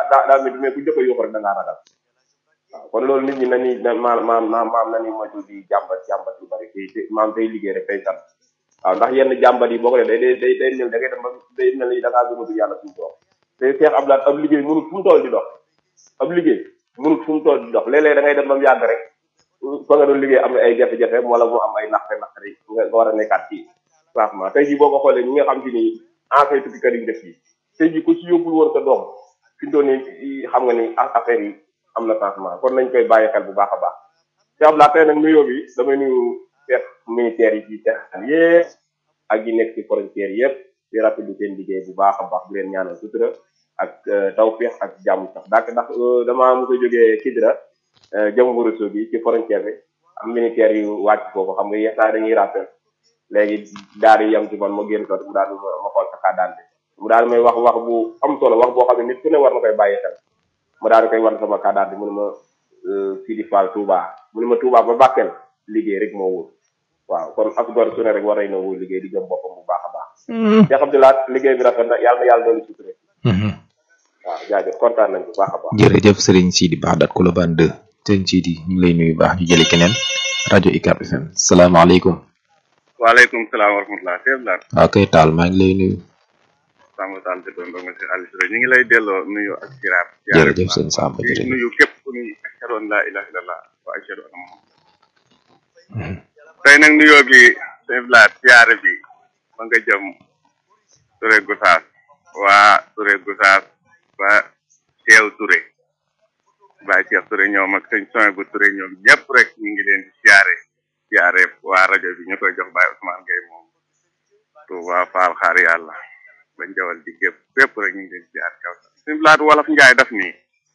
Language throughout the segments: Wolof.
daa daa métti mais ku jëkk a yuuxu rek da ngaa ragal waaw kon loolu nit ñi nañuy na maam maam maam nañu moytu di jàmbat jàmbat lu bari te te maam tey liggéey rek tey sant waaw ndax yenn jàmbat yi boo ko def day day day day néew da ngay dem ba day mel ni da ngaa gëmatu yàlla suñu borom te Cheikh Abdoulaye ab liggéey mënut fu mu toll di dox ab liggéey mënut fu mu toll di dox léeg-léeg da ngay dem ba mu yàgg rek fa nga doon liggéey am na ay jafe-jafe wala mu am ay naqare naqare nga nga war a nekkaat ci changement tey jii boo ko xoolee ñi nga xam ci ni ancien tukkikat yi def yi tey jii ku ci yóbbul woon sa doom fi mu toll nii xam nga ni affaire yi am na changement kon nañ koy bàyyi xel bu baax a baax Cheikh Abdoulaye tey nag nuyoo bi damay nuyu chef militaire yi ci Sénégal yëpp ak yi nekk ci frontière yëpp di rafetlu seen liggéey bu baax a baax di leen ñaanal sutura ak tawféex ak jàmm sax dak ndax damaa mos a jógee Kidira jëm Ourossogui bi ci frontière bi am militaire yu wàcc foofu xam nga yenn saa dañuy rappel léegi daal di yem ci man ma génn sotti mu daal di ma xool sa kàddaante mu daal di may wax wax bu am solo wax boo xam ne nit ku ne war na koy bàyyi xel ma daal di koy wan sama kàddaante mu ne ma Sidi Fall Touba mu ne ma Touba ba Bakel liggéey rek moo wóor waaw kon ak gor su ne rek war nañ na wóor liggéey di gëm boppam bu baax a baax. Cheikh Abdoulaye liggéey bi rafet na yàlla na yàlla doon sutura. waaw jaajëf kontaan nañ bu baax a baax. jërëjëf Serigne Sidi Baxdaat Colobane 2 Serigne Sidi ñu ngi lay nuyu baax ñu jëli keneen rajo UCAB FM salaamaaleykum. waaleykum salaam wa rahmatulah Cheikh Lar. waaw kay taal maa ngi lay nuyu. Samba Tall di doon monsieur Aliou Touré ñu ngi lay delloo nuyu ak siraar. jërëjëf sëñ Samba jërëjëf nuyu képp ku ni ashhadu an laa ilaaha illallah wa ashhadu anna Muhammad. tey nag nuyoo bi Cheikh Lar siyaare bi ma nga jëm Touré Gosaas waa Touré Gosaas waa Teew Touré Baye Cheikh Touré ñoom ak sëñ Soin bu Touré ñoom ñëpp rek ñu ngi leen di siyaare siyaare waa rajo bi ñu koy jox Baye Ousmane Gueye moom Touba Fall xaar yàlla bañ jawal di gépp fépp rek ñu ngi leen di siyaare kaw suñu laatu wolof njaay daf nii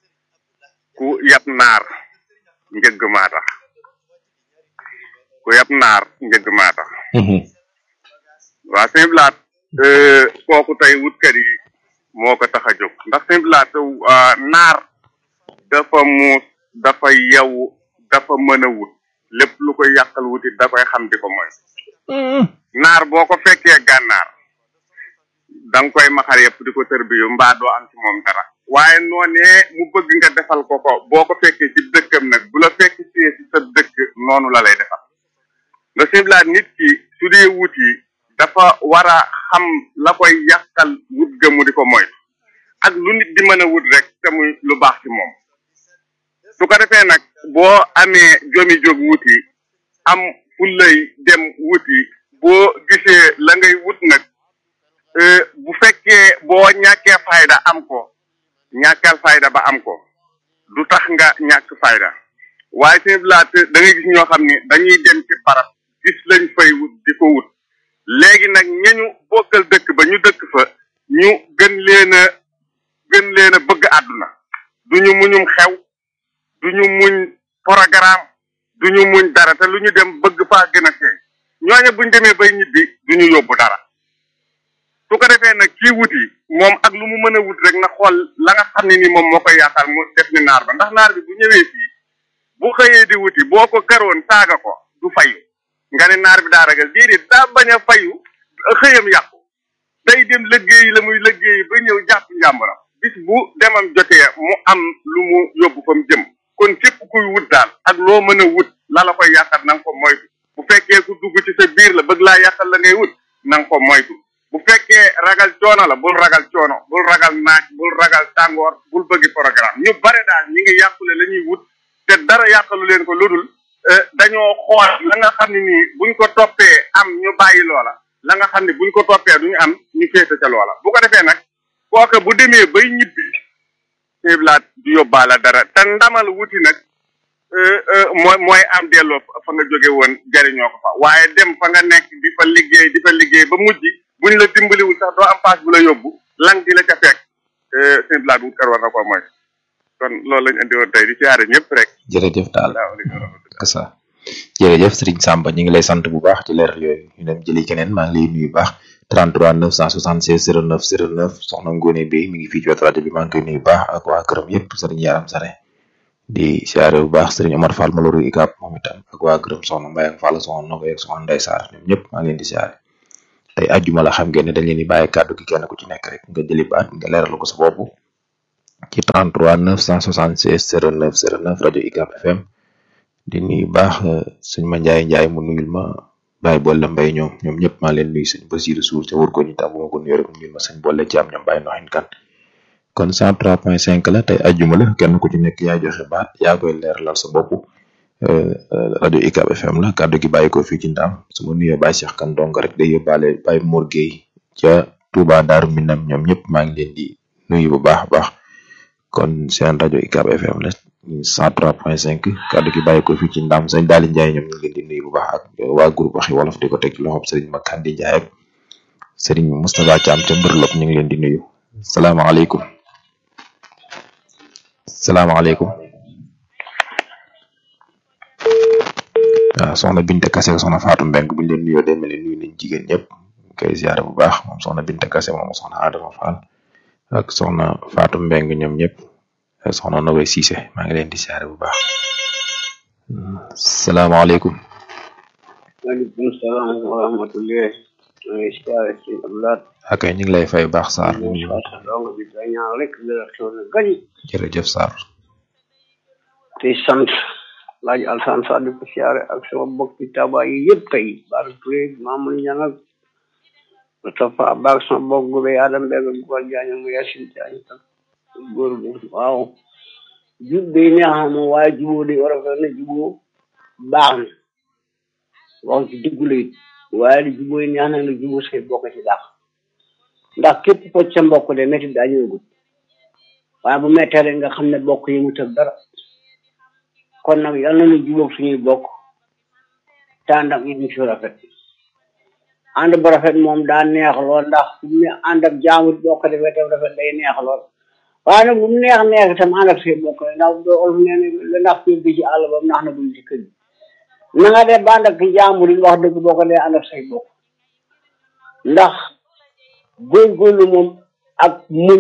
ku yab naar njëgg maa tax ku yab naar njëgg maa tax waa suñu laat kooku tey wutkat yi moo ko tax a jóg ndax suñu laat naar dafa muus dafa yew dafa mën a wut lépp lu koy yàqal wutit da koy xam di ko mooy naar boo ko fekkee gànnaar da nga koy maxar yëpp di ko tër bi yu mbaa doo am ci moom dara waaye noonee mu bëgg nga defal ko ko boo ko fekkee ci dëkkam nag bu la fekk ci ci sa dëkk noonu la lay defal nga siblaat nit ki su dee wut yi dafa war a xam la koy yàqal wut ga mu di ko moy ak lu nit di mën a wut rek te muy lu baax ci moom su ko defee nag boo amee jomi jóg wuti am fullay dem wuti boo gisee la ngay wut nag bu fekkee boo ñàkkee fayda am ko ñàkkal fayda ba am ko du tax nga ñàkk fayda waaye seen laat da ngay gis ñoo xam ni dañuy dem ci barab gis lañ fay wut di ko wut léegi nag ñañu bokkal dëkk ba ñu dëkk fa ñu gën leen a gën leen a bëgg àdduna duñu muñum xew duñu muñ programme duñu muñ dara te lu ñu dem bëgg faa gën a feeñ ñooñu buñ demee bay ñibbi duñu yóbbu dara su ko defee nag kii wuti moom ak lu mu mën a wut rek na xool la nga xam ne ni moom moo koy yaatal mu def ni naar ba ndax naar bi bu ñëwee fii bu xëyee di wuti boo ko karoon saaga ko du fayu nga ne naar bi daa ragal déedéet daa bañ a fayu xëyam yàqu day dem liggéey la muy liggéey ba ñëw jàpp njàmbaram bis bu demam jotee mu am lu mu yóbbu fa mu jëm kon képp kuy wut daal ak loo mën a wut la la koy yàqal na nga ko moytu bu fekkee ku dugg ci sa biir la bëgg laa yàqal la ngay wut na nga ko moytu bu fekkee ragal coono la bul ragal coono bul ragal naaj bul ragal tàngoor bul bëggi programme ñu bare daal ñi ngi yàqule la ñuy wut te dara yàqalu leen ko ludul dañoo xool la nga xam ne nii buñ ko toppee am ñu bàyyi loola la nga xam ne buñ ko toppee duñu am ñu féete ca loola bu ko defee nag kooka bu demee bay ñibbi xeeblaat du yóbbaala dara te ndamal wuti nag mooy mooy am delloo fa nga jóge woon jariñoo ko fa waaye dem fa nga nekk di fa liggéey di fa liggéey ba mujj buñ la dimbaliwul sax doo am paas bu la yóbbu lang di la ca fekk xeeblaat wut kër war na ko mooy kon loolu lañ andi woon tey di siyaare ñëpp rek jërëjëf daal kasa jërëjëf Serigne Samba ñu ngi lay sant bu baax ci leer yooyu ñu dem jëli keneen maa ngi lay nuyu baax 33 976 09 09 soxna Ngone Bey mi ngi fii ci wetu rajo bi maa ngi koy nuyu baax ak waa këram yëpp Serigne Yaram Sare di siyaare bu baax Serigne Omar Fall Maloru Ikap moom itam ak waa këram soxna Mbaye ak Fall soxna Nogoy ak soxna Ndeye Sarr ñoom ñëpp maa ngi leen di siyaare tey ajjuma la xam ngeen ne dañ leen di bàyyi kàddu gi kenn ku ci nekk rek nga jëli baat nga leeral ko sa bopp ci 33 976 09 09 rajo UCAB FM di nuyu baax sëñ ma Njaay Njaay mu nuyul ma Baye Bolle Mbay ñoom ñoom ñëpp maa leen nuyu sëñ Basiru Suur ca wër ko ñu tam bu ma ko nuyoo rek mu nuyul ma sëñ Bolle ci am ñoom Baye Noxin kan kon 103.5 la tey ajjuma la kenn ku ci nekk yaa joxe baat yaa koy leeralal sa bopp rajo UCAB FM la kàddu gi bàyyi ko fii ci ndaam su ma nuyoo Baye Cheikh kan dong rek day yóbbaale Baye Mor Gueye ca Touba Daaru Minam ñoom ñëpp maa ngi leen di nuyu bu baax a baax kon seen rajo UCAB FM la 103.5 kàddu gi bàyyi ko fii ci ndaam sëñ Daali Njaay ñoom ñu ngi leen di nuyu bu baax ak waa groupe waxi wolof di ko teg ci loxob sëriñ Makandi Njaay ak sëriñ Moustapha Thiam ca Mbërlop ñu ngi leen di nuyu salaamaaleykum salaamaaleykum waaw soxna Binte Kase ak soxna Fatou Mbeng bu ñu leen nuyoo demee ne nuyu nañ jigéen ñëpp koy ziare bu baax moom soxna Binte Kase moom soxna Adama Fall ak soxna Fatou Mbeng ñoom ñëpp soxna Nowe Cissé maa ngi leen di ziare bu baax salaamaaleykum maaleykum salaam wa rahmatulah. maa ngi ziare ci Abdoulaye. ak ñu ngi lay fay baax Sarr maa ngi saa dong bi da ñaan rek la xew na gañ. jërëjëf Sarr te sant laaj Alsaan Sadio ko siyaare ak sama bokki taba yi yëpp tey Bara Touré Mamadou Niang ak Moustapha Ba ak sama bokk gube Adam Mbeg ak Gougal Diagne mu Yacine Diagne ak góor bi waaw jub day neex na moom waaye juboo day war a na juboo baax na wax ci dëggu la it waaye li juboo yi neex na nga juboo say bokk ci daax ndax képp ko ca mbokk de métti daa ñëwagut waaye bu mettee rek nga xam ne bokk yi mu tëb dara kon nag yal na ñu jubóog suñuy bokk te ànd ak ñu ci rafet ànd bu rafet moom daa neex lool ndax bu ñu ànd ak jaamut boo ko defee tam rafet day neex lool waaye nag bu mu neex neex itam ànd ak say bokk ndax doo olof nee ne la ndax fi bi ci àll ba ndax na buñ ci kër na nga def ba ànd ak jaamut yi wax dëgg boo ko dee ànd ak say bokk ndax góorgóorlu moom ak muñ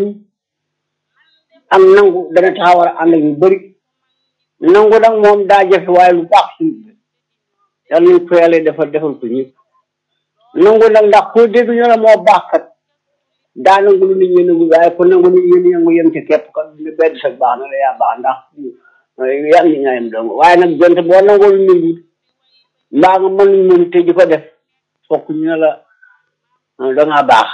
ak nangu dana tax war a ànd ak ñu bëri nangu nag moom daa jafe waaye lu baax suñu yàlla nañ ko yàlla defal defal ko ñëpp nangu nag ndax koo dégg ñu la moo baax kat daa nangu lu nit ñi nangu waaye ko nangu nit ñi nangu yem ci képp kat ne benn sa baax na la yaa baax ndax yaa ngi ñaayam dong waaye nag jonte boo nangoo lu nangu mbaa nga mën nañ mën te di ko def fokk ñu ne la dangaa baax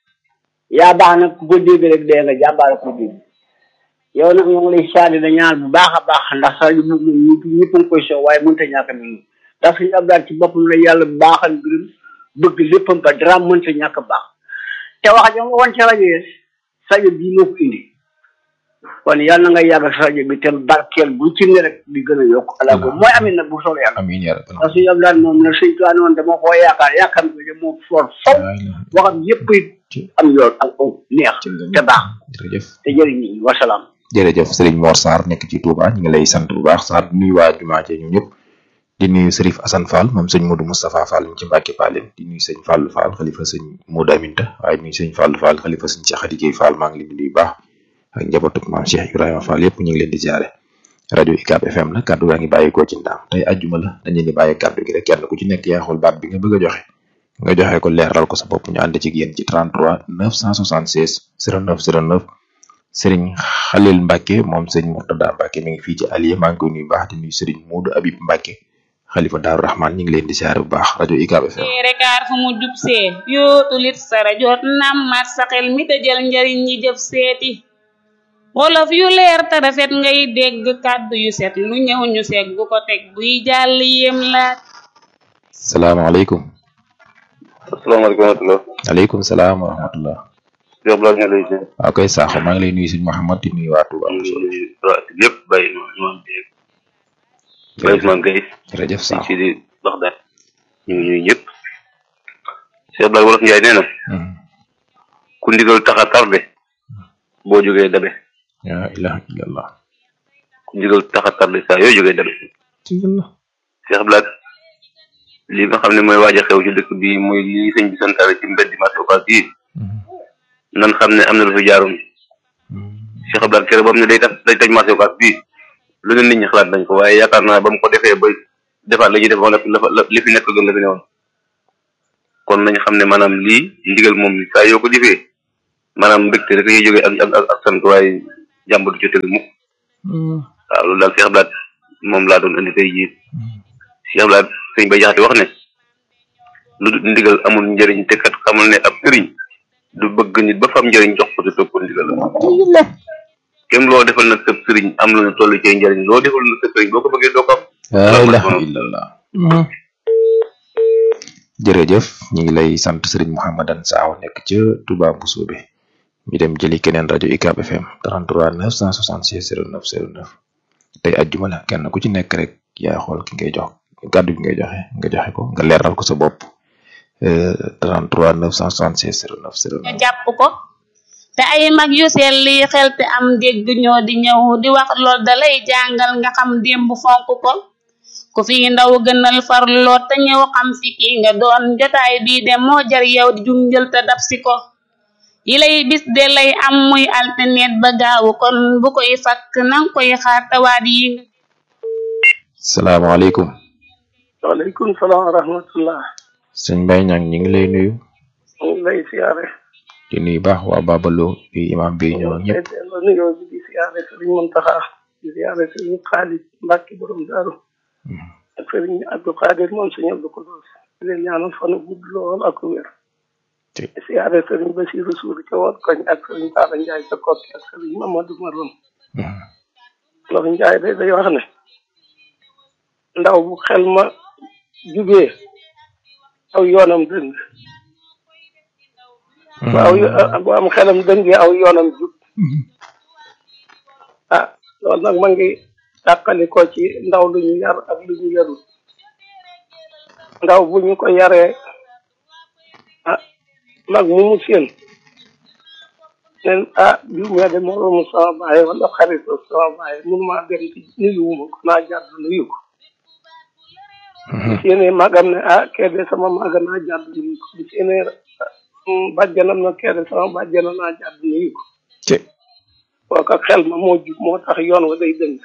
yaa baax nag ku ko dégg rek dee nga jàmbaare ko dégg yow nag ñoo ngi lay saadi na ñaan bu baax a baax ndax sax yu moom ñëpp ñëpp a ngi koy soow waaye mënut a ñàkk a mel ndax suñu abdaal ci boppam la yàlla baaxal mbirum bëgg léppam ba dara mënut a ñàkk a baax te wax ja nga woon ci rajo yi rajo bii moo ko indi kon yàlla na nga yàgg sa rajo bi te barkeel bu ci ne rek di gën a yokk ala ko mooy amin nag bu soobee yàlla amiin yaa rabbal ndax suñu abdaal moom nag suñ tuwaa noonu dama koo yaakaar yaakaar bi de moo for faw waxam yëpp am yoon ak aw neex te baax jërëjëf te jëriñ nit ñi wasalaam jërëjëf sëriñ Mor Sarr nekk ci Touba ñu ngi lay sant bu baax Sarr di nuyu waa jumaa ci ñun ñëpp di nuyu Serif Assane Fall moom sëñ Modou Moustapha Fall ci Mbacke Palem di nuyu sëñ Fallou Fall xalifa sëñ Modou Aminta waaye di nuyu sëñ Fallou Fall xalifa sëñ Cheikh Adikey Fall maa ngi leen di nuyu baax ak njabootuk maam Cheikh Ibrahima Fall yëpp ñu ngi leen di ziare rajo UCAB FM la kaddu gaa ngi bàyyikoo ci ndaam tey ajjuma la dañ leen di bàyyi kaddu gi rek kenn ku ci nekk yaa xool baat bi nga bëgg a joxe nga joxe ko leeral ko sa bopp ñu ànd ci yéen ci 33 976 09 09 sëriñ Xalil Mbacke moom sëriñ Murtada Mbacke mi ngi fii ci Alié maa ngi koy nuyu baax di nuyu sëriñ Moodu Abib Mbacke xalifa Daaru Rahman ñu ngi leen di siyaare bu baax rajo UCAB FM. rekaar fu mu jub see yootu lit sara jot nam mat sa xel mi te jël njariñ ñi jëf seeti wolof yu leer te rafet ngay dégg kàddu yu set lu ñëw ñu seeg bu ko teg buy jàll yéem laat. salaamaaleykum. asalaamaaleykum wa rahmatulah. aleykum salaam wa rahmatullah. Cheikh Blanc ñu lay nuyu. waaw koy saaxo maa ngi lay nuyu sëñ Mouhamad di nuyu waa Touba. ñu ngi nuyu waa lépp bàyyi ma imam Dieng. bàyyi Ousmane Gueye. jërëjëf sëñ saaxo. Sidi Baxdaad. ñu ngi nuyu ñëpp. Cheikh Blanc wolof Njaay nee na. ku ndigal tax a tardé. boo jógee dabe. yaa ilaha illallah. ku ndigal tax a tardé saa yoo jógee dabe. Cheikh Blanc li nga xam ne mooy waaj a xew ci dëkk bi muy li sëñ bi santaale ci mbedd marché Ocass yi nan xam ne am na lu fi jaaroon Cheikh Abdoulaye Kéré ba mu ne day tax day taj marché Ocass bii lu ne nit ñi xalaat nañ ko waaye yaakaar naa ba mu ko defee ba defaat la ñuy defoon la la li fi nekk gën la fi newoon kon nañ xam ne maanaam lii ndigal moom saa yoo ko jëfee maanaam mbégte rek yi jógee ak ak ak sant waaye jàmb du ca tegu mukk waaw loolu daal Cheikh Abdoulaye moom laa doon indi tey jii Cheikh Abdoulaye sëñ Bay Jaxate wax ne lu dul ndigal amul njëriñ te kat xamul ne ab sëriñ du bëgg nit ba fam njëriñ jox ko te topp ndigal la kem loo defal nag sëb sëriñ am lu ne toll ci njëriñ loo defal nag sëb sëriñ boo ko bëggee doo ko am la ilaha illallah jërëjëf ñu ngi lay sant Serigne Mouhamadan Saaw nekk ca Touba Mbousobé ñu dem jëli keneen rajo UCAB FM 33 966 09 09 tey ajjuma la kenn ku ci nekk rek yaa xool ki ngay jox kàddu gi ngay joxe nga joxe ko nga leeral ko sa bopp 33 966 09 09. nga jàpp ko te ay mag yu selli xel te am dégg ñoo di ñëw di wax lool dalay jàngal nga xam démb fonk ko ku fi ndaw gënal farloo te ñëw xam si ki nga doon jotaay bii de moo jar yow di junjël te dab si ko yi lay bis de lay am muy alternet ba gaawu kon bu koy fakk nang koy xaar tawaat yi nga salaamaaleykum. waaleykum salaam wa rahmatullah. sëñ Mbaye Niang ñu ngi lay nuyu. ñu ngi lay siyaare. di nuyu baax waa Babalo bi imam bi ñoo ñëpp. la nuyoo bi di siyaare sëriñ Muntaxa di siyaare sëriñ Xaalis Mbàkke borom daaru ak sëriñ Abdou Xaadir moom sëñ Abdou Kodos di leen ñaanal fan gudd lool ak wér di siyaare sëriñ Basiru Suur ca woon koñ ak sëriñ Taala Njaay ca Kokki ak sëriñ Mamadou Maroon loolu Njaay day day wax ne ndaw bu xel ma jubee aw yoonam dëng waaw bu am xelam dëngee aw yoonam jub ah loolu nag ma ngi tàqali ko ci ndaw lu ñu yar ak lu ñu yarul ndaw bu ñu ko yaree ah mag mu mu seen nen ah diw mee de moroomu sama baay wala xaritu sama baay mënuma dem ci nuyuwuma ko naa jàdd nuyu ko bu séenee magam ne ah kee de sama maga naa jàdd nuyu ko bu séenee bàjjanam na kee de sama bàjjanam naa jàdd nuyu ko kooka xel ma moo jub moo tax yoon wa day dëng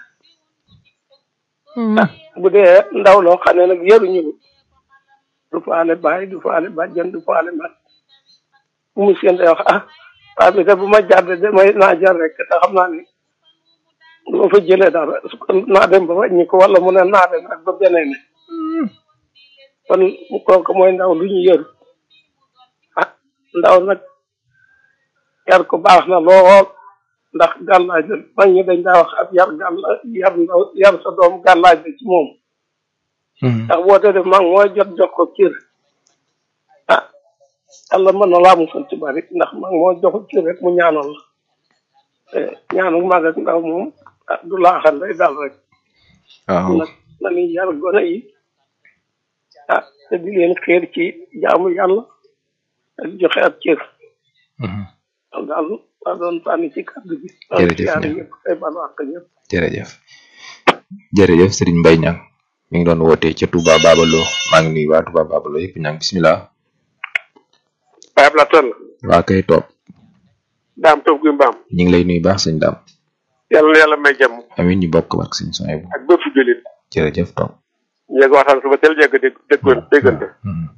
ah bu dee ndaw loo xam ne nag yaruñu du faale baay du faale bàjjan du faale mag bu mu seen day wax ah waa bi de bu ma jàdd de may naa jar rek te xam naa ni du ma fa jëlee dara su ko naa dem ba wàññi ko wala mu ne naa dem rek ba beneen ne kon kooku mooy ndaw lu ñu yëru ah ndaw nag yar ko baax na lool ndax gàllaaj la mag ñi dañ daa wax ab yar gàlla yar ndaw yar sa doom gàllaaj la ci moom ndax boo te def mag mooy jot jox ko cër ah yàlla mën na laa musal ci bari ndax mag moo joxu cër rek mu ñaanal la te ñaanu mag ak ndaw moom ah du laaxal day dal rek waaw nag nañuy yar gone yi ah te di leen xeer ci jaamu yàlla ak joxe ab cër loolu daal laa doon sànni ci kàddu gi Jërëjëf siyaare Niang. ñëpp ay balu àq ñëpp jërëjëf jërëjëf Serigne Mbaye Niang mi ngi doon woote ca Touba Babalo maa ngi nuyu waa Touba Babalo yëpp Niang bismillah Baye Abla Toll waa kay toog daam toog guy mbaam ñu ngi lay nuyu baax sëñ daam yàlla na yàlla may jàmm amin ñu bokk ak sëñ soñ bu ak bépp jullit jërëjëf toog ñu ngi waxtaan suba teel jégg dégg déggoon déggante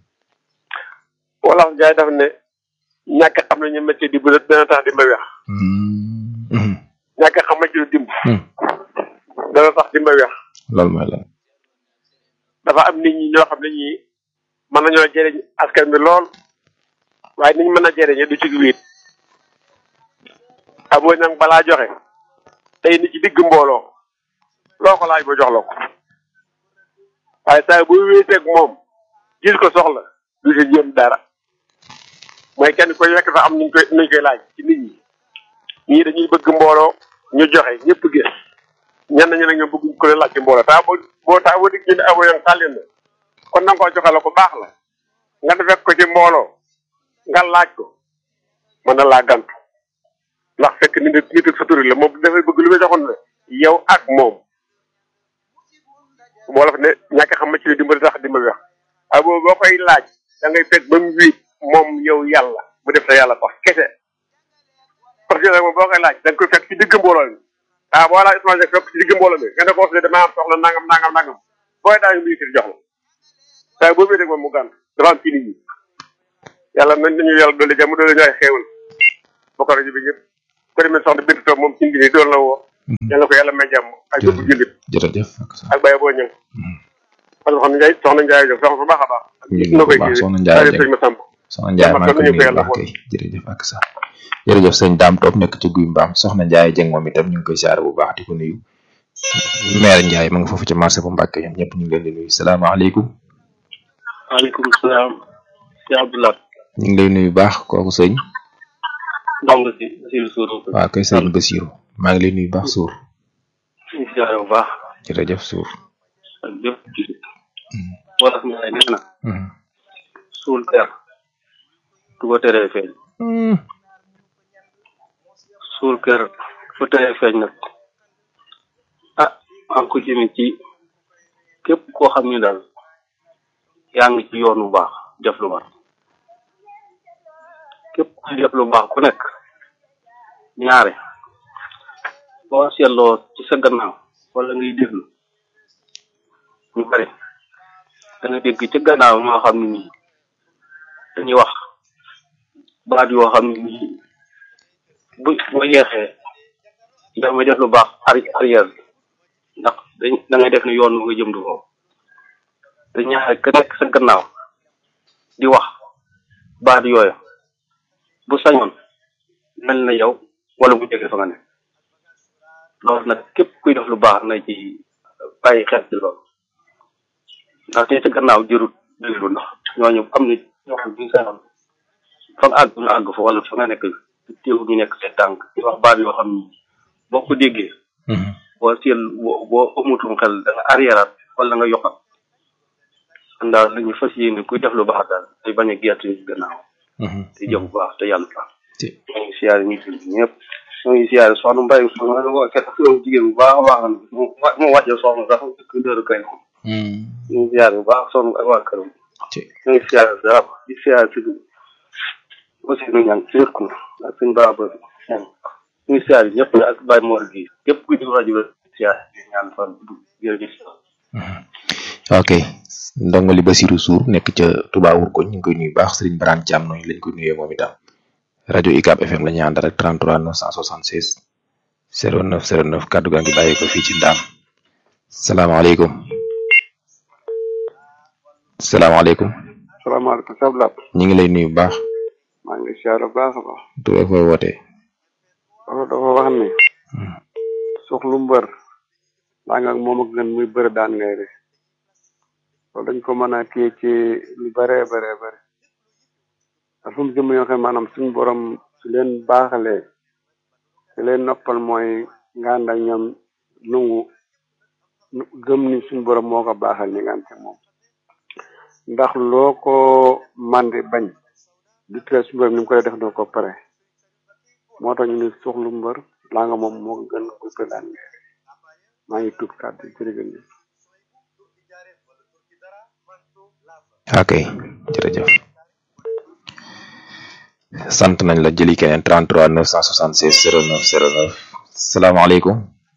wala jaay daf ne ñàkk xam ne ñu métier di bu dana tax di ma weex ñàkk xam métier dimb dana tax di ma weex loolu mooy lan dafa am nit ñi ñoo xam ne ñii mën nañoo jëriñ askan bi lool waaye niñ mën a jëriñe du ci wiit amoo nag balaa joxe tey ni ci digg mbooloo loo ko laaj ba jox la ko waaye saa bu wéeteeg moom gis ko soxla du ci jéem dara mooy kenn koy yekk sax am nuñ koy nuñ koy laaj ci nit ñi ñii dañuy bëgg mbooloo ñu joxe ñëpp gis ñenn ñi nag ñoom bëgguñ ko leen laaj ci mbooloo taa boo boo taa boo digg ñu ne abo yang tàllin na kon na nga koo joxe la ko baax la nga ne fekk ko ci mbooloo nga laaj ko mën na laa gantu ndax fekk ni nit nit ak sa turi la moom dafay bëgg lu muy joxoon ne yow ak moom wolof ne ñàkk xam ma ci dimbali tax dimbali wax waaye boobu boo koy laaj da ngay fekk ba mu wiit moom yow yàlla bu def sa yàlla tax kese parce que moom boo koy laaj da nga koy fekk ci digg mbooloo mi ah boo laaj Ousmane Seck fekk ci digg mbooloo mi nga ne ko wax ne damaa am soxla nangam nangam nangam booy daa ngi jox la waaye boo wéetee moom mu gànt dafa am ci nit ñi yàlla nañ nañu yàlla dolli jàmm dolli ñu ay xéewal bokk rajo bi ñëpp ko demee soxna Bintu Toom moom ci ngi doon la woo yàlla ko yàlla may jàmm ak bépp jullit jërëjëf ak Baye boo ñëw parce que xam ne soxna Ndiaye Diop soxna bu baax a baax ñu ngi baax soxna Ndiaye sëñ ma samp soxna Ndiaye maa ngi ko nuyu bu baax kay jërëjëf ak sa jërëjëf sëñ Daam Toop nekk ci guy mbaam soxna Ndiaye Jeng moom itam ñu ngi koy siyaare bu baax di ko nuyu maire Ndiaye ma nga foofu ci marché bu Mbàkke ñoom ñëpp ñu ngi leen di nuyu salaamaaleykum waaleykum salaam si Abdoulaye ñu ngi lay nuyu baax kooku sëñ ndongo si Basiru Suur waaw kay sëñ Basiru maa ngi lay nuyu baax suur ñu siyaare bu baax jërëjëf suur ak bépp jullit wala mu ne nee na suul ter du ko teree feeñ suul kër fu teree feeñ nag ah maa ngi ko jëme ci képp koo xam ne daal yaa ngi ci yoon bu baax def lu baax képp ku def lu baax ku nekk ñaare boo seetloo ci sa gannaaw wala ngay déglu ñu bari da nga dégg ci gannaaw ñoo xam ne nii dañuy wax baat yoo xam ne nii bu boo yeexee yow mi def lu baax arrière ndax dañ da ngay def ne yoon nga jëm du foofu te ñaare ka nekk sa gannaaw di wax baat yooyu bu sañoon mel na yow wala mu jege fa nga ne loolu nag képp kuy def lu baax na ci bàyyi xel ci loolu ndax te sa gannaaw jërut déglu ndax ñooñu am na ñoo xam ne sañoon fa nga àgg ñu àgg fa wala fa nga nekk teew ñu nekk seen tànk di wax baat yoo xam ni boo ko déggee boo seel boo boo amutum xel da nga arrière wala nga yokkal kon daal nañu fas yéene kuy def lu baax daal day bañ a gerte ñu gannaaw te jëf bu baax te yàlla baax ñoo ngi siyaare ñu fi ñëpp ñoo ngi siyaare soxna mbay jigéen bu baax a baax mu wàcce soxna sax dëkk dëru kay ñu ngi siyaare bu baax soxna ak waa këram ñoo ngi siyaare dara di siyaare si aussi nu ñaan si wér ko ak suñ baax ba ñu ngi siyaare ñëpp ak Baye Mor gi képp kuy déglu rajo bi siyaare ñaan fan jërëjëf ok ndongo li Basiru Suur nekk ca Touba Wurkoñ ñu ngi koy nuyu baax Serigne Barane Thiam noonu lañ koy nuyee moom itam rajo UCAB FM la ñu ànd rek 33 976 09 09 kaddu gaa ngi bàyyi ko fii ci Ndaam salaamaaleykum salaamaaleykum. salaamaaleykum Sabla. ñu ngi lay nuyu bu baax. maa ngi siyaare bu baax a baax. tur ak fooy wootee. dafa dafa wax ni. soxlu mbër. daa nga ak moom ak gën muy bëri daan ngay de. loolu dañ ko mën a kii ci lu bëree bëree bëri. ndax fu mu jëm yoo xam maanaam suñu borom su leen baaxalee. su leen noppal mooy nga ànd ak ñoom nungu gëm ni suñu borom moo ko baaxal ni nga ànd ak moom. ndax loo ko mandi bañ du tere suñu borom ni mu koy def na ko pare moo tax ñu ne soxlu mbër laa nga moom moo gën ko daan maa ngi tuub kàddu jërëjëf ok jërëjëf sant nañ la jëli keneen 33 976 09 09 salaamaaleykum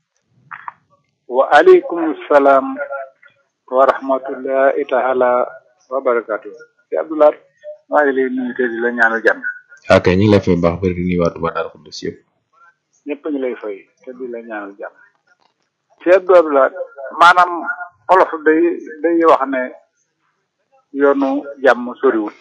waaleykum salaam wa rahmatullahi taala wa barakatu si Abdoulaye maa ngi lay nuyu te di la ñaanal jàmm ok ñu ngi lay fay baax bari di nuyu waa Touba Darou Khoudoss yëpp ñëpp ñu lay fay te di la ñaanal jàmm si Abdoulaye maanaam olof day day wax ne yoonu jàmm soriwul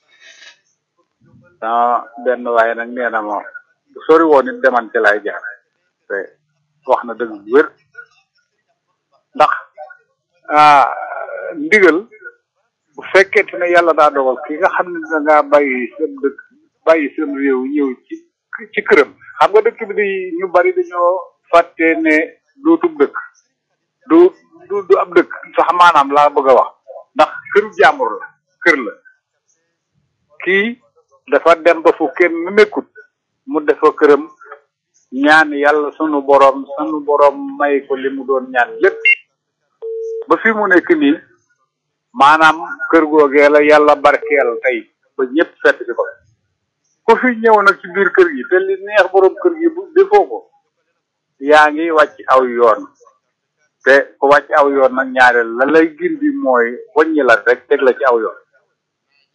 ah benn waaye nag nee na ma sori woon it deman ci laay jaar te wax na dëgg bu wér ndax ah ndigal bu fekkente ne yàlla daa dogal ki nga xam ne da ngaa bàyyi seen dëkk bàyyi seen réew ñëw ci ci këram xam nga dëkk bi di ñu bari dañoo fàtte ne dootub dëkk du du du ab dëkk sax maanaam laa bëgg a wax ndax këru jàmbur la kër la kii dafa dem ba fu kenn nekkut mu defa këram ñaan yàlla sunu borom sunu borom may ko li mu doon ñaan lépp ba fi mu nekk nii maanaam kër googee la yàlla barkeel tey ba ñëpp fett si ko ku fi ñëw nag ci biir kër gi te li neex borom kër gi bu defoo ko yaa ngi wàcc aw yoon te ku wàcc aw yoon nag ñaareel la lay gindi mooy wàññi la rek teg la ci aw yoon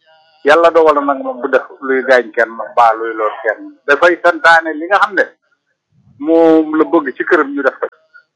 yàlla dogal na nag moom bu def luy gaañ kenn mbaa luy lool kenn dafay santaane li nga xam ne moom la bëgg ci këram ñu def ko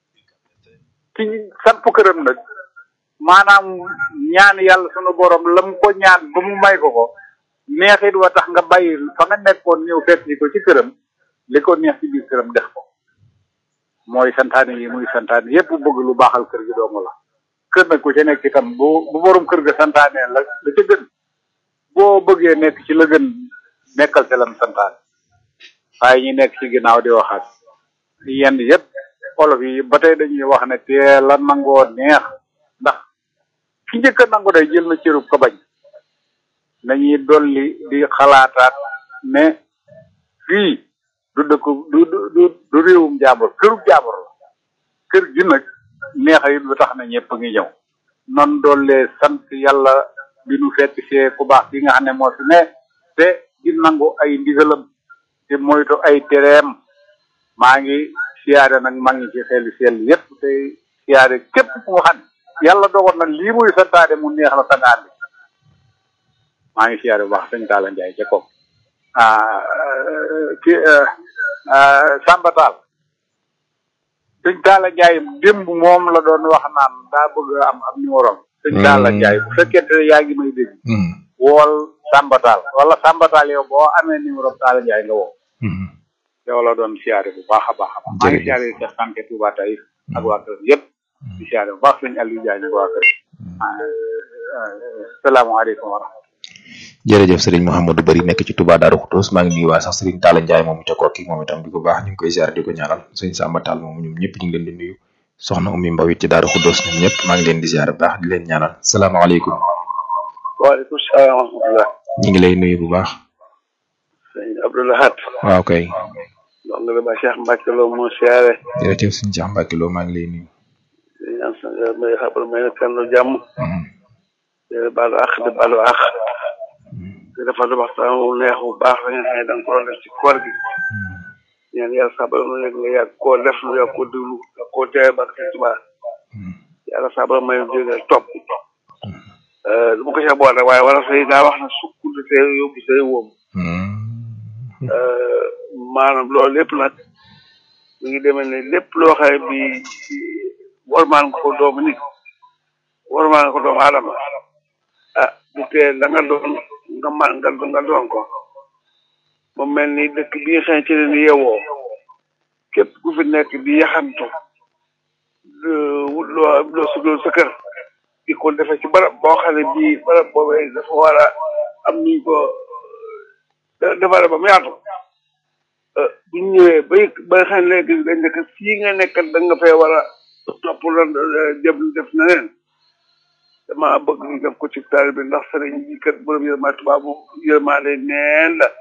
ki samp këram nag maanaam ñaan yàlla sunu borom la mu ko ñaan ba mu may ko ko neexit wa tax nga bàyyi fa nga nekkoon ñëw fekk ni ko ci këram li ko neex ci biir këram def ko mooy santaane yi muy santaane yépp bëgg lu baaxal kër gi doomu la kër nag ku ca nekk itam bu bu borom kër ga santaane la la ca gën boo bëggee nekk ci la gën nekkal ca lam santaane waaye ñi nekk ci ginnaaw di waxaat yenn yépp olof yi ba tey dañuy wax ne teel a nangoo neex ndax ki njëkk a nangu day jël na cërub ko bañ nañuy dolli di xalaataat ne fii du dëkk du du du réewum jàmbur kërub jàmbur la kër gi nag neexa it lu tax na ñëpp ngi ñëw non doole sant yàlla bi nu fekk see ku baax bi nga xam ne moo fi ne te di nangu ay ndigalam te moytu ay tereem maa ngi siyaare nag maa ngi ci xel sell yépp te siyaare képp ku nga xam ne yàlla dogal na lii muy santaane mu neex la sangaan bi maa ngi siyaare bu baax sëñ Talla Ndiaye ca kaw ah ki Samba Tall sëñ Talla Ndiaye démb moom la doon wax naan daa bëgg am am numéro am sëñ Talla Ndiaye bu fekkente ne yaa ngi may dégg wool Samba Tall wala Samba Tall yow boo amee numéro Talla Ndiaye nga woo yow la doon siyaare bu baax a baax a baax maa ngi siyaare Cheikh Sanke Touba Taïf ak waa kër yëpp di siyaare bu baax sëñ Aliou Ndiaye nag waa kër salaamaaleykum wa rahmatulah jërëjëf sëriñ Mouhamadou Bari nekk ci Touba Darou Khoudoss maa ngi nuyu waa sax sëriñ Talla Ndiaye moomu ca kooki moom itam di ko baax ñu ngi koy ziar di ko ñaanal sëñ Samba Tall moomu ñoom ñëpp ñu ngi leen di nuyu soxna Oumy Mbaw it ci Darou Khoudoss ñoom ñëpp maa ngi leen di ziar bu baax di leen ñaanal salaamaaleykum. waaleykum salaam wa rahmatulah. ñu ngi lay nuyu bu baax. sëñ Abdoulahat. waaw kay. donc nga ba Cheikh Mbacke Lo moo siyaare. jërëjëf sëñ Cheikh Mbacke Lo maa ngi lay nuyu. di ñaan sa may xabar may na kenn jàmm. di baalu àq di baalu àq. di defal waxtaan wu neex bu baax la nga xam ne da nga ko doon def ci koor gi. ñaan yàlla sabal mu nekk nga yàgg koo def lu yàgg koo déglu yàgg koo teewe ba ci Tuubaa. yàlla sabal may déggal topp. du ma ko see boole waaye wala say daa wax na sukk du tee yóbbu say wóom. maanaam loolu lépp nag mi ngi demee ne lépp loo xam ne bii warmaan nga ko doomu nit warmaan nga ko doomu aadama ah du tee la nga doon nga man nga nga doon ko mu mel ni dëkk bi nga xam ne ci leen yeewoo képp ku fi nekk di yaxantu wut loo loo sugal sa kër di ko defee ci barab boo xam ne bii barab boobee dafa war a am nuñ ko defare ba mu yaatu bu ñu ñëwee ba ba nga xam ne léegi dañ nekk fii nga nekk da nga fay war a topp lan jëm def na leen dama bëgg ñu def ko ci taal bi ndax sëriñ bi kat borom yërmaa tubaab bu yërmaale neen la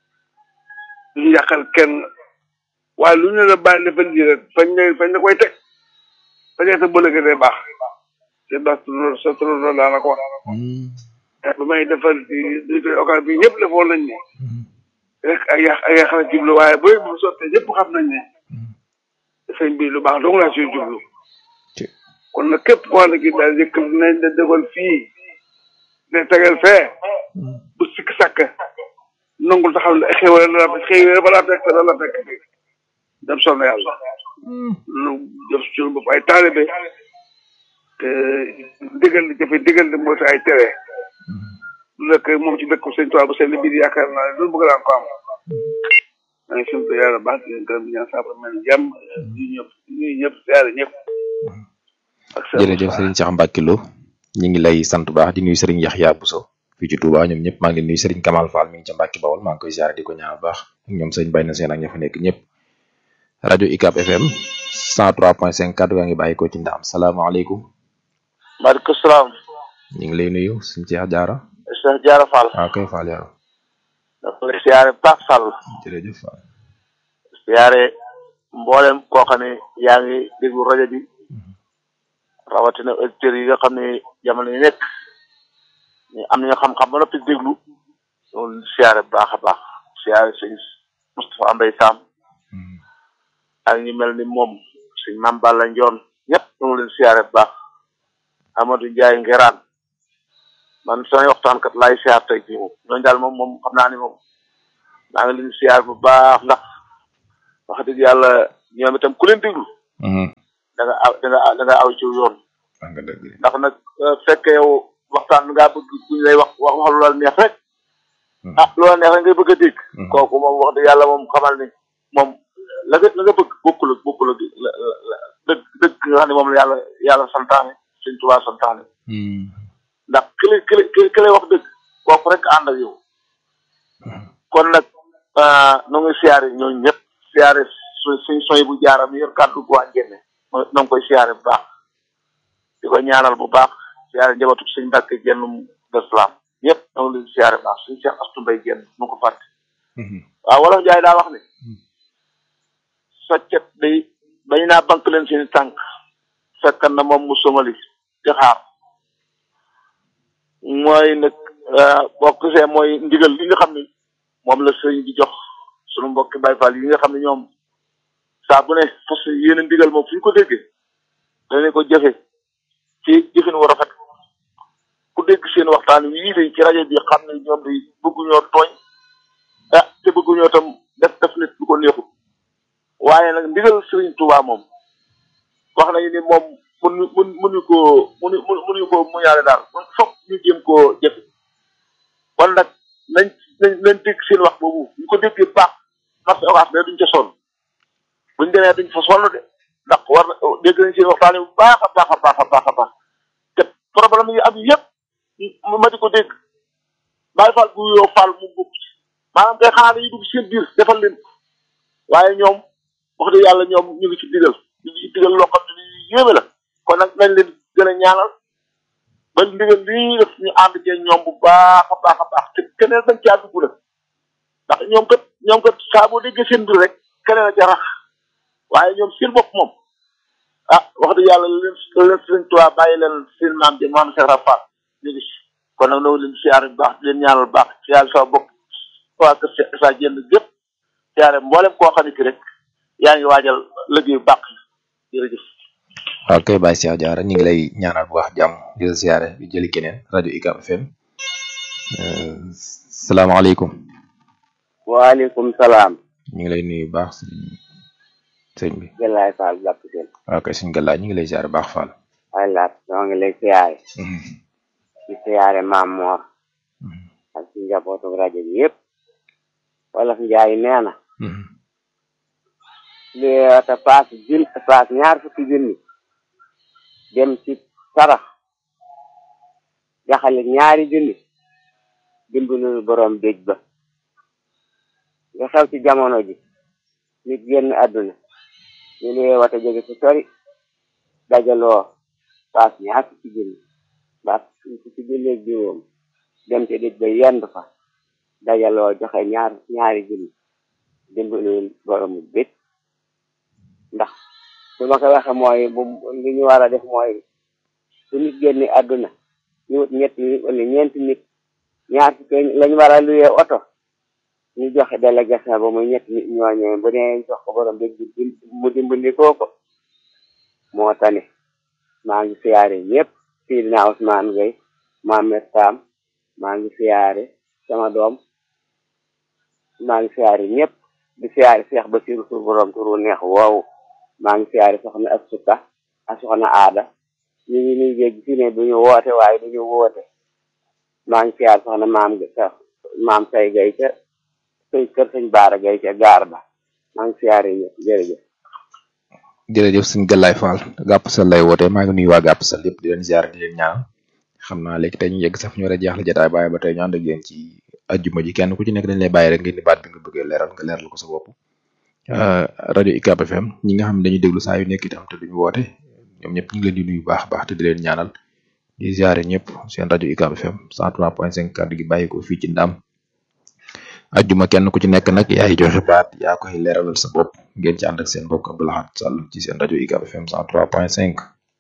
duñu yàqal kenn waaye lu ñu la bàyyi defal ji rek fañ ne fañ ne koy teg fañ ne sa bëlëge day baax te ndax sa turandoo daa la ko wax ba may defal di occasion bi ñëpp defoon nañ ne rek ay yàq ay yàq la jublu waaye booy bu sottee ñëpp xam nañ ne sëñ bi lu baax dong laa siy jublu kon nag képp koo xam ne kii daal yëkk nañ la dégal fii ne tegal fee bu sikk sàkk nangul ta xam ne xéwale la la xéwale ba la fekk la la fekk bi dem sonn yàlla lu def suñu bopp ay taalibe te digal di jafe digal di moo ay tere lu nekk moom ci dëkk sëñ Tuubaa bu seen biir yaakaar naa ne loolu bëgg naa ko am maa ngi sant yàlla baax di leen gërëm di ñaan saafara mel jàmm ñu ñëpp ñu ñëpp siyaare ñëpp jërëjëf Serigne Cheikh Mbacke Lo ñu ngi lay sant baax di nuyu Serigne Yaxya Bousso fii ci Touba ñoom ñëpp maa ngi leen nuyu Serigne Kamal Fall mi ngi ca Mbacke Bawol maa ngi koy ziare di ko ñaan baax ak ñoom sëñ Bay na seen ak ña fa nekk ñëpp rajo UCAB FM 103.5 kaddu gaa ngi bàyyi ko ci ndaam salaamaaleykum. maaleykum salaam. ñu ngi lay nuyu suñu Cheikh Diarra. Cheikh Diarra Fall. waaw kay Fall Diarra. dafa lay siyaare baax Fall. jërëjëf Fall. siyaare mboolem koo xam ne yaa ngi déglu rajo bi. rawatina auditeurs yi nga xam ne jamono yi nekk ñu am nañu xam-xam ba noppi déglu loolu siyaare bu baax a baax siyaare sëñ Moustapha Mbaye Sam ak ñu mel ni moom sëñ Mame Balla Ndione ñëpp ñu ngi leen siyaare bu baax Amadou Ndiaye Ngeraan man samay waxtaankat laay siyaar tey jii moom ñooñu daal moom moom xam naa ni moom maa ngi leen siyaar bu baax ndax wax dëgg yàlla ñoom itam ku leen déglu da nga aw da nga da nga aw ci yoon nga dëgg ndax nag fekk yow waxtaan ngaa bëgg buñ lay wax wax wax lu la neex rek ah lu la neex rek ngay bëgg a dégg kooku moom wax dëgg yàlla moom xamal ni moom la nga la nga bëgg bokkul ak bokkul ak dëgg dëgg nga xam ne moom la yàlla yàlla santaane sëñ Tuubaa santaane ndax ki lay ki lay ki lay wax dëgg kooku rek ànd ak yow kon nag nu ngi siyaare ñooñu ñëpp siyaare suñ soy bu jaaram yor kàddu gu waa njenne no ngi koy siyaare bu baax di ko ñaanal bu baax siyaare njabootu suñ Mbàkke jennum d'islam ñëpp no ngi leen siyaare bu baax suñ Cheikh Astu Mbay jenn nu ko fàtte waaw wolof Njaay daa wax ne soccet day bañ naa bank leen seeni tànk fekkan na moom mu somali di xaar mooy nag boo gisee mooy ndigal li nga xam ne moom la sëriñ bi jox sunu mbokki Baay Faal yi nga xam ne ñoom saa bu ne fas yéene ndigal moom fu ñu ko déggee danañ ko jëfe ci jëfin wu rafet ku dégg seen waxtaan wii de ci rajo bi xam ne ñoom de bëgguñoo tooñ ah te bëgguñoo tam def def nit lu ko neexut waaye nag ndigal sëriñ Tuubaa moom wax nañu ni moom mun mun munuñu koo munu munuñu koo muñaale daal mun foog ñu jéem koo jëfe kon nag nañ nañ nañ dégg seen wax boobu ñu ko déggee baax marché orange mais duñ ca sonn buñ demee duñ fa sonn de ndax war na dégg nañ seen waxtaan bu baax a baax a baax a baax a baax te problème yi am yëpp ma di ko dégg bàyyi faal bu yoo faal mu bokk ci maanaam kay xanaa dañuy dugg seen biir defal leen waaye ñoom wax dëgg yàlla ñoom ñu ngi ci digal ñu ngi ci digal loo xam ne ni yéeme la kon nag nañ leen gën a ñaanal ba ndigal lii ñuy def ñu ànd cee ñoom bu baax a baax a baax te keneen dañ caa dugg nag ndax ñoom kat ñoom kat saa boo déggee seen mbir rek keneen a ca rax waaye ñoom seen bopp moom ah wax dëgg yàlla leen leen sëriñ Tuubaa bàyyi leen seen maam ji maam Cheikh Rafal ñu ngi si kon nag noonu leen siyaare bu baax di leen ñaanal bu baax siyaare sa bopp waa kër sa jënd gépp siyaare mboolem koo xam ne ki rek yaa ngi waajal liggéey bu baax jërëjëf waaw kay Baye Cheikh Diarra ñu ngi lay ñaanal bu baax jàmm di la siyaare di jëli keneen rajo UCAB FM salaamaaleykum. waaleykum salaam. ñu ngi lay nuyu bu baax sëñ bi. Galaay Fall jàpp seen. waaw kay suñu gàllaay ñu ngi lay siyaare baax Fall. waay laat ñoo ngi lay siyaare. di siyaare maam Moor. ak ci njabootu rajo bi yëpp. wolof Njaay nee na. li te paas jun paas ñaar fukki junni dem ci sarax jaxale ñaari junni dimbalul borom déj ba nga xew ci jamono ji nit génn àdduna ñu ne wata jóge fu sori dajaloo paas ñaar fukki junni paas fukki junni ak juróom dem ci déj ba yendu fa dajaloo joxe ñaar ñaari junni dimbalul borom déj ndax su ma ko waxe mooy bu li ñu war a def mooy su nit génne àdduna ñu wut ñetti nit wala ñeenti nit ñaar fukki lañu war a luyee oto ñu joxe délégation ba muy ñetti nit ñooñee bu ne jox ko borom bi mu dimbali koo ko moo tane maa ngi siyaare ñëpp Sidina Ousmane Gueye Mohamed Sam maa ngi siyaare sama doom maa ngi siyaare ñëpp di siyaare Cheikh Bassirou Sour borom turu neex woowu maa ngi siyaare soxna ak sukka ak soxna aada ñu ngi nuy jégg fi ne duñu woote waaye duñu woote maa ngi siyaare soxna maam maam say gay ca sëñ kër sëñ baara gay ca gaar ba maa ngi siyaare ñëpp jërëjëf jërëjëf suñu gàllaay Fall gàpp sal lay woote maa ngi nuyu waa gàpp sal yëpp di leen ziar di leen ñaan xam naa léegi tey ñu yegg sax ñu war a jeexle jotaay bàyyi ba tey ñu ànd ak yéen ci ajjuma ji kenn ku ci nekk dañ lay bàyyi rek ngeen di baat bi nga bëggee leeral nga leeral ko sa bopp rajo UCAB FM ñi nga xam ne dañuy déglu saa yu nekk itam te duñu woote ñoom ñëpp ñu ngi leen di nuyu baax baax te di leen ñaanal di ziare ñëpp seen rajo UCAB FM 103.5 kàddu gi bàyyi ko fii ci ndam ajjuma kenn ku ci nekk nag yaay joxe baat yaa koy leeralal sa bopp ngeen ci ànd ak seen mbokk Abdou Lahad Sall ci seen rajo UCAB FM 103.5.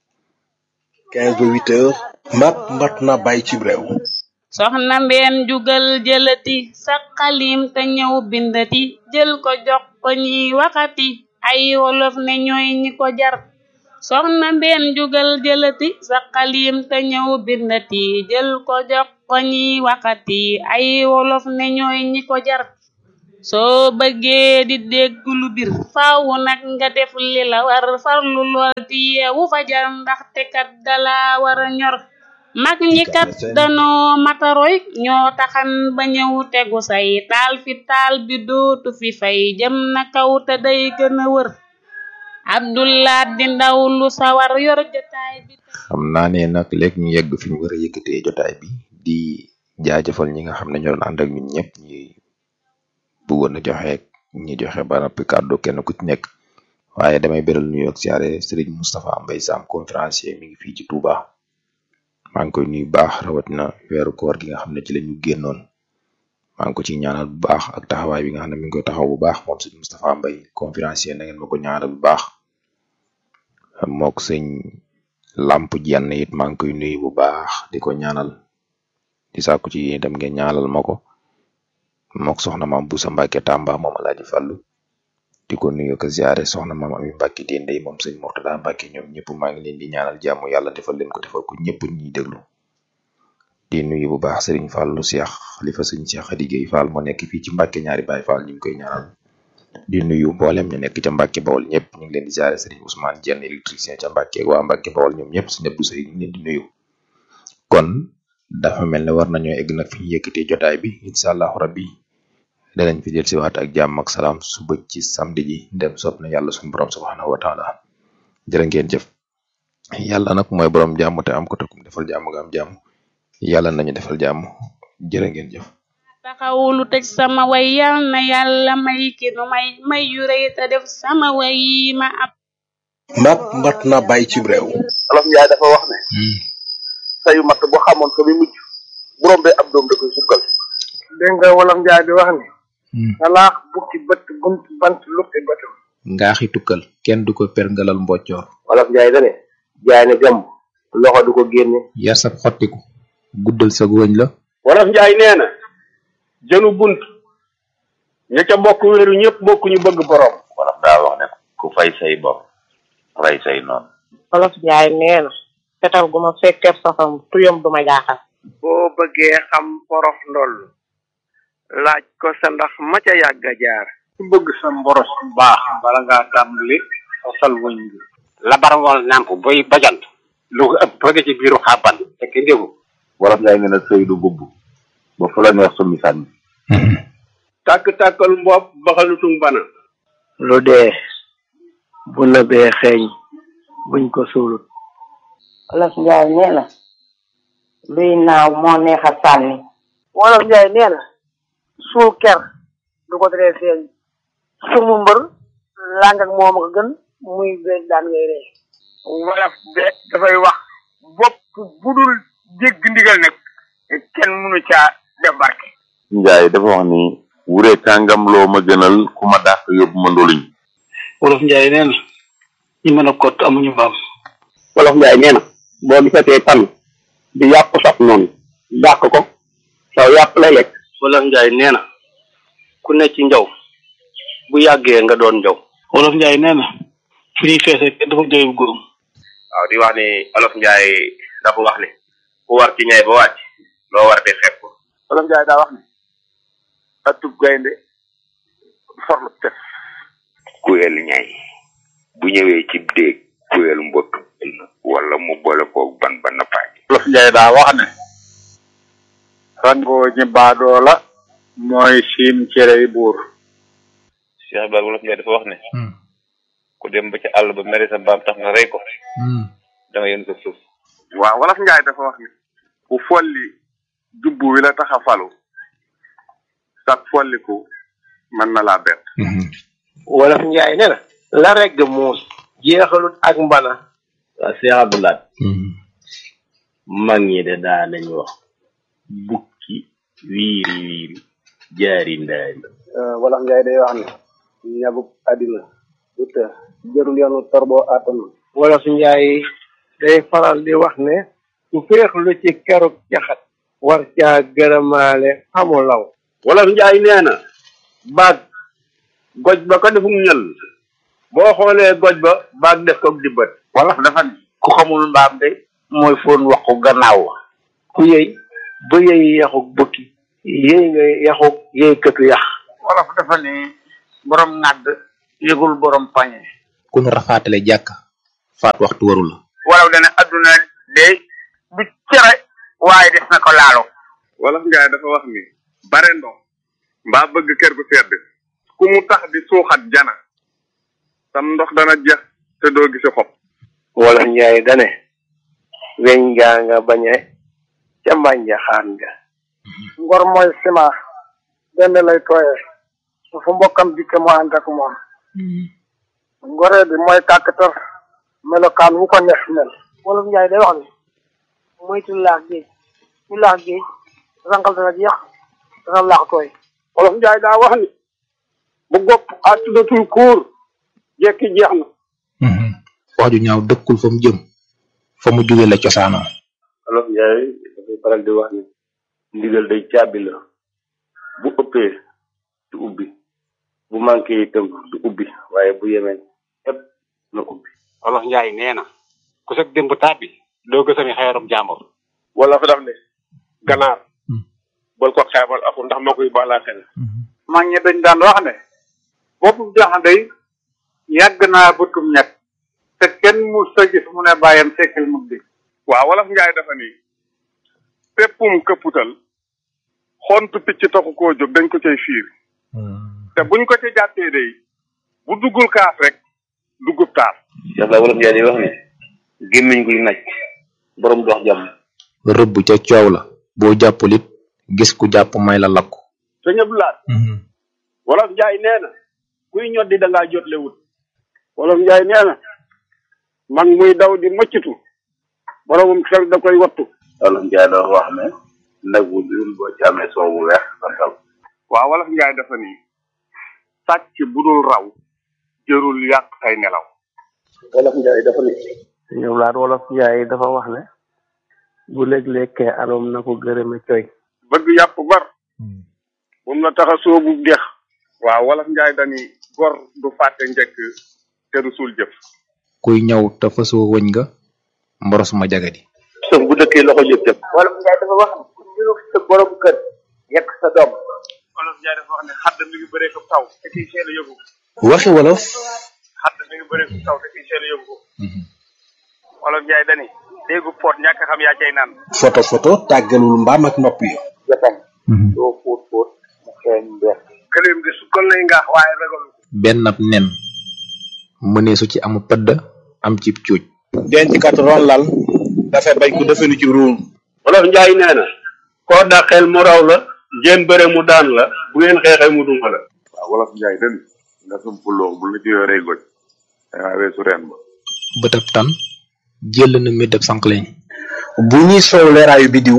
15 ba 8 heures. mat mat na bàyyi ci réew. soxna mbeen jugal jëlati sa xalim te ñëw bindati jël ko jox ko ñiy waxati ay wolof ne ñooy ñi ko jar soxna mbeen jugal jëlati sa xalim te ñëw bindati jël ko jox ko ñiy waxati ay wolof ne ñooy ñi ko jar soo bëggee di dégg lu bir faaw nag nga def li la war farlu lool ti yeewu fajar ndaxte kat dala war a ñor mag ñi kat danoo mataroy ñoo taxan ba ñëw tegu say taal fi taal bi dootu fi fay jëm na kaw te day gën a wër abdullah di ndaw lu sawar yor jotaay bi xam naa ne nag léegi ñu yegg fi ñu war a yëkkatee jotaay bi di jaajëfal ñi nga xam ne ñoo doon ànd ak ñun ñëpp ñi bëggoon a joxe ñi joxe ba noppi kàddu kenn ku ci nekk waaye damay beral nuyu ak siyaare Serigne Moustapha Mbaye Sam conférencier mi ngi fii ci Touba maa ngi koy nuyu baax rawatina weeru koor gi nga xam ne ci la ñu génnoon maa ngi ko ci ñaanal bu baax ak taxawaay bi nga xam ne mi ngi koy taxaw bu baax moom sëñ Moustapha Mbaye conférencier na ngeen ma ko ñaanal bu baax mook sëñ Lamp Jenn it maa ngi koy nuyu bu baax di ko ñaanal di sàkku ci yéen itam ngeen ñaanal ma ko mook soxna maam Busa Mbàkke Tàmba moom Alaaji Fàllu di ko nuyu ko ziare soxna maam Ami Mbàkke Dendey moom sëñ Murtada Mbàkke ñoom ñëpp maa ngi leen di ñaanal jàmm yàlla defal leen ko defal ko ñëpp ñuy déglu di nuyu bu baax Serigne Fallou Cheikh xalifa sëñ Cheikh Khady Gueye Fall moo nekk fii ci Mbàkke ñaari Baay Fall ñu ngi koy ñaanal di nuyu mboolem ñu nekk ca Mbàkke Bawol ñëpp ñu ngi leen di ziare Serigne Ousmane Dieng électricien ca Mbàkke waa Mbàkke Bawol ñoom ñëpp si ñëpp du sëy ñu leen di nuyu kon dafa mel ne war nañoo egg nag fi ñu yëkkatee jotaay bi incha allahu rabbi danañ fi jël si waat ak jàmm ak salaam suba ci samedi ji dem soob na yàlla suñu borom subhanahu wa taala jërë ngeen jëf yàlla nag mooy borom jàmm te am ko te kum defal jàmm nga am jàmm yàlla nañu defal jàmm jërë ngeen jëf taxawulu tëj sama way yal na yàlla may ki nu may may yu rëy te def sama way yi ma am mat mat na bàyyi ci réew olof njaay dafa wax ne sayu matt bu xamoon ko bi mujj bu rombee ab doom da koy sukkal dégg nga wolof njaay di wax ni salaax bukki bët bunt bant lukki bëtam ngaaxi tukkal kenn du ko perngalal mboccoor olof njaay dane jaay ne gàmm loxo du ko génne yar sab xottiku guddal sa wëñ la wolof njaay nee na jënu bunt ña ca bokk wéeru ñëpp bokk ñu bëgg borom wolof daa wax ne ku fay say bor rey say noonu olof njaay nee na fetal gu ma fekkeeb safam tuyam du ma jaaxal boo bëggee xam porof ndoll laaj ko sa ndax ma ca yàgg a jaar ku bëgg sa mboros bu baax bala ngaa tàmbali sosal wëñ bi labarwal nàmp boy bajant lu ko ëpp bëgg ci biiru xàbban te ki déggu wolof njaay nee na sëy du bubb ba fu la neex summi sànni tàkk-tàkkal mbopp baxalutum bana lu dee bu nëbee xeeñ buñ ko suulut olof njaay nee na luy naaw moo neex a sànni wolof njaay nee na suul ker du ko teree feeñ sumu mbër làng ak moom ko gën muy beeg daan ngay ree wolof de dafay wax bopp bu dul dégg ndigal nag kenn mënu caa def barke njaay dafa wax ni wure kàngam loo ma gënal ku ma dàq yóbbu ma ndoluñ wolof njaay nee na ñi mën a kott amuñu mbaam wolof njaay nee na boo gisatee tan di yàpp sax noonu dàq ko saw yàpp lay lekk wolof njaay nee na ku ne ci njaw bu yàggee nga doon njaw wolof njaay nee na fi ñuy feese kenn dafa jëyub góorum waaw di wax ni olof njaay dafa wax ni ku war ci ñay ba wàcc loo war di xeeb ko olof njaay daa wax ne atub gaynde forlu tef kuyel ñay bu ñëwee ci déeg kuyel mbott wala mu boole koog ban ba nappaaj olof njaay daa wax ne rangoo ñi baadoo la mooy siim cerey buur Cheikh Ibrahima wolof njaay dafa wax ne ku dem ba ci àll ba mere sa mbaam tax nga rey ko da nga yën ko suuf waaw wolof njaay dafa wax ni ku folli jubbu wi la tax a falu sag folliku mën na laa bett wolof njaay ne na la regg muus jeexalut ak mbana waa Cheikh Abdoulaye mag ñi de daa nañ wax bukki wiiri wiiri jaari ndaari wolof njaay day wax ne ñabuk àddina du të jërul yoonu torboo àttanu wolof njaay day faral di wax ne su féexlu ci keruk caxat war caa gërëmaale xamu law wolof njaay nee na baag goj ba ko defum ñël boo xoolee goj ba baag def ko dibbat wolof dafa ne ku xamul mbaam de mooy foon waxu gannaaw wa ku yëy ba yëy yaxuk bukki yëy nga yaxuk yëy këtu yax wolof dafa ni borom ŋàdd yëgul borom pañe ku ñu rafaatale jàkk faat waxtu waru la wolof dana adduna de du cere waaye des na ko laalo wolof njaay dafa wax ni bare ndox mbaa bëgg kër gu sedd ku mu tax di suuxat jana sam ndox dana jeex te doo gisi xob wolof njaay dane weñ ngaa nga bañe ca mbànja xaan nga ngor mooy ciment benn lay tooyee su fu mbokkam dikke mu ànd ak moom ngoree bi mooy kàkkatar melokaan wu ko neex mel wolof njaay day wax ni moytu laax géej ñu laax géej rangal dana jeex dana laax tooy wolof njaay daa wax ni bu gopp àttudatul kuur jekki jeex na wax ju ñaaw dëkkul fa mu jëm fa mu jóge la cosaanoo olof njaay dafay faral di wax ni ndigal day caabi la bu ëppee du ubbi bu manqué itam du ubbi waaye bu yemee ëpp na ubbi wolof njaay nee na ku sag démb tàbbi doo gësami xeerum jàmbur wala fa daf ne ganaar bal ko xeebal aku ndax moo koy baalaa xel mag ñi dañ daan wax ne boppu jaxandey yàgg naa bëtum ñett te kenn mu sa gis mu ne bàyyam sekkil mu di waaw wolof njaay dafa ni péppum këpputal xontu picc taxu koo jóg dañ ko cay fiir te buñ ko ca jàppee day bu duggul kaas rek duggub taas Cheikh la wolof njaay di wax ni gémmiñ guy naj borom dox jàmm rëbb ca coow la boo jàppul it gis ku jàpp may la lakku sëñ Abdou Lahad wolof njaay nee na kuy ñoddi da ngaa jotle wut wolof njaay nee na mag muy daw di mëccitu boromum xel da koy wattu wolof njaay dafa wax ne nag wu dul boo ci amee soow bu weex santal waaw wolof njaay dafa ni sàcc bu dul raw jërul yàq say nelaw wolof njaay dafa ni ñëw laat wolof njaay dafa wax ne bu léeg-lekkee aloom na ko gërëme coy bëgg yàpp bar moom la tax a soobu dex waaw wolof njaay dani gor du fàtte njëkk te du suul jëf kuy ñëw te fasoo wëñ nga mboros ma jagadi sëf bu dëkkee loxo jëf jëf wolof njaay dafa wax ni ku niru sa borom kër yekk sa doom wolof njaay dafa wax ne xadd mi ngi bëree ko taw te kiy seel a yëgu waxi wolof xadd mi ngi bëree ko taw te kiy seel a yëgu ko wolof njaay dani déggu poot ñàkk xam yaa cay naan photo photo tàggalul mbaam ak nopp yi jotañ doo fóot fóot mu xeeñ mbeex gëléem di su kon lay ngaax waaye ragalu benn ab nen mënee su ci amu pëdd am cib cuuj denc kat ron lal dafay bañ ku defenu ci ruum wolof njaay nee na koo dàqeel mu raw la ngeen bëre mu daan la bu ngeen xeexee mu duma la waaw wolof njaay den nga sumpuloo bu la ci yoree goj dangaa weesu reen ba bëtab tan jël na médab sànqleñ bu ñuy soow leeraayu bidiw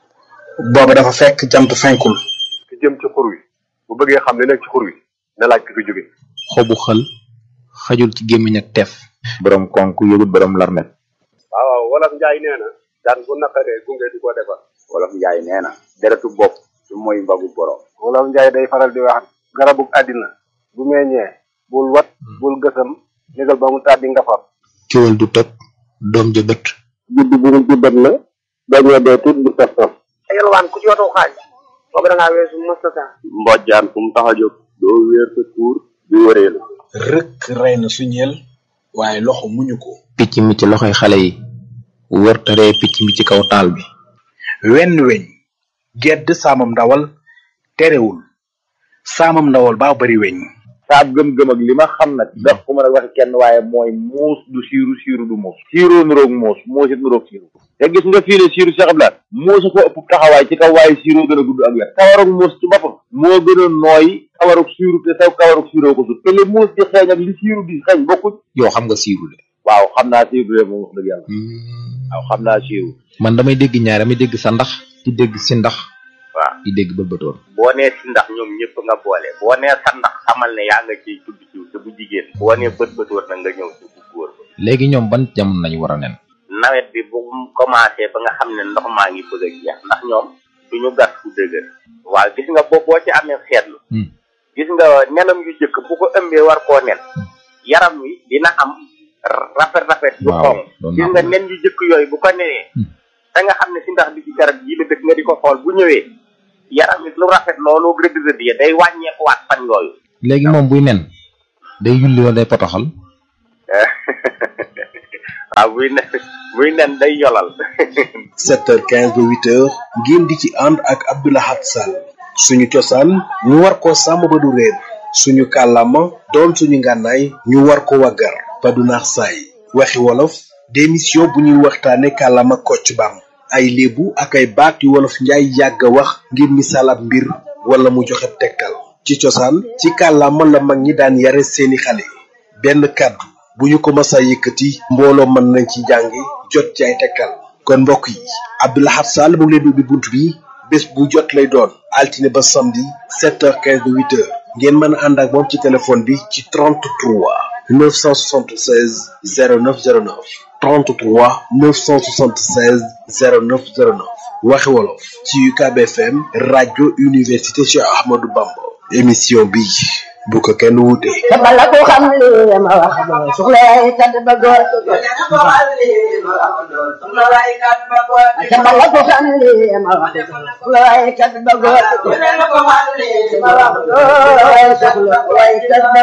booba dafa fekk jant fenkul ki jëm ci xur wi bu bëggee xam li nekk ci xur wi na laaj ki fi jóge xobu xël xajul ci gémmiñ ak teef borom konk yëgut borom larmet waaw waaw wolof njaay nee na daan bu naqaree gunge di ko defar wolof njaay nee na deretu bopp su mooy mbagu borom wolof njaay day faral di wax garabug àddina bu meññee bul wat bul gësam négal ba mu tàddi nga far ciwal du tëb doom ja bët judd bu mu jubbat la dañoo dee tuut bu saf saf yalwaan ku ci watoo xaaj boobu da ngaa weesu mustata mbojjaan fu mu tax a jóg doo wéer sa tuur di wëree la rëkk rey na suñeel waaye loxo muñu ko picc mi ci loxoy xale yi wër taree picc mi ci kaw taal bi wenn weñ gedd saamam ndawal terewul saamam ndawal baa bari weñ saab gëm-gëm ak li ma xam nag daf ko mën a waxe kenn waaye mooy muus du siiru siiru du muus siiroo nuroog muus muus it nuroog siiru te gis nga fii ne siiru Cheikh Abdoulaye muusa ko ëpp taxawaay ci kaw waaye siiroo gën a gudd ak wet kawarug muus ci boppam moo gën a nooy kawarug siiru te saw kawarug siiroo ko sut te li muus di xeeñ ak li siiru di xeeñ bokkuñ yow xam nga siiru de waaw xam naa siiru de moom wax dëgg yàlla waaw xam naa siiru man damay dégg ñaar damay dégg sa ndax di dégg si ndax waaw di dégg bëlbëtoon boo nee si ndax ñoom ñëpp nga boole boo nee sa ndax xamal ne yaa nga ciy tudd ci te bu jigéen boo nee bët bët war na nga ñëw ci bu góor ba léegi ñoom ban jamono nañu war a nen nawet bi bu mu commencé ba nga xam ne ndox maa ngi bëgg a jeex ndax ñoom du ñu gas fu dëgër waaw gis nga boo boo ci amee seetlu gis nga nenam yu jëkk bu ko ëmbee war koo nen yaram wi dina am rafet rafet yu waaw xonq doon gis naa nga ko. nen yu jëkk yooyu bu ko nenee da nga xam ne si ndax bi ci garab yi la dëkk nga di ko xool bu ñëwee yaram it lu rafet loolu rëdd rëdd ya day wàññeekuwaat fan yooyu léegi moom buy nen day yulli wala day potoxal waaw buy nen buy nen day yolal 7h15 ba 8h ngeen di ci ànd ak Abdoulahat Sall suñu cosaan ñu war ko sàmm ba du réer suñu kàllaama doon suñu ngànnaay ñu war ko waggar ba du naax saay waxi wolof démission bu ñuy waxtaane kàllaama kocc bam ay léebu ak ay baat yu wolof njaay yàgg a wax ngir misaal ab mbir wala mu joxe tegtal ci cosaan ci kàllaama la mag ñi daan yare seeni xale benn kàddu bu ñu ko masa yëkkati mbooloo mën nañ ci jàngi jot ci ay tekkal kon mbokk yi Abdoulahat Sall mu ngi leen di ubbi bunt bi bés bu jot lay doon altine ba samedi 7h15 ba 8h ngeen mën a ànd ak moom ci téléphone bi ci 33 976 0909 33 976 0909 waxi wolof ci UCAB FM rajo université Cheikh Ahmadou Bamba émission bi bu ko kenn wuute. te bala ko xam li ma wax doo soxla ay kat ba góor te bala ko xam li ma wax doo soxla ay kat ba góor soxla ay kat ba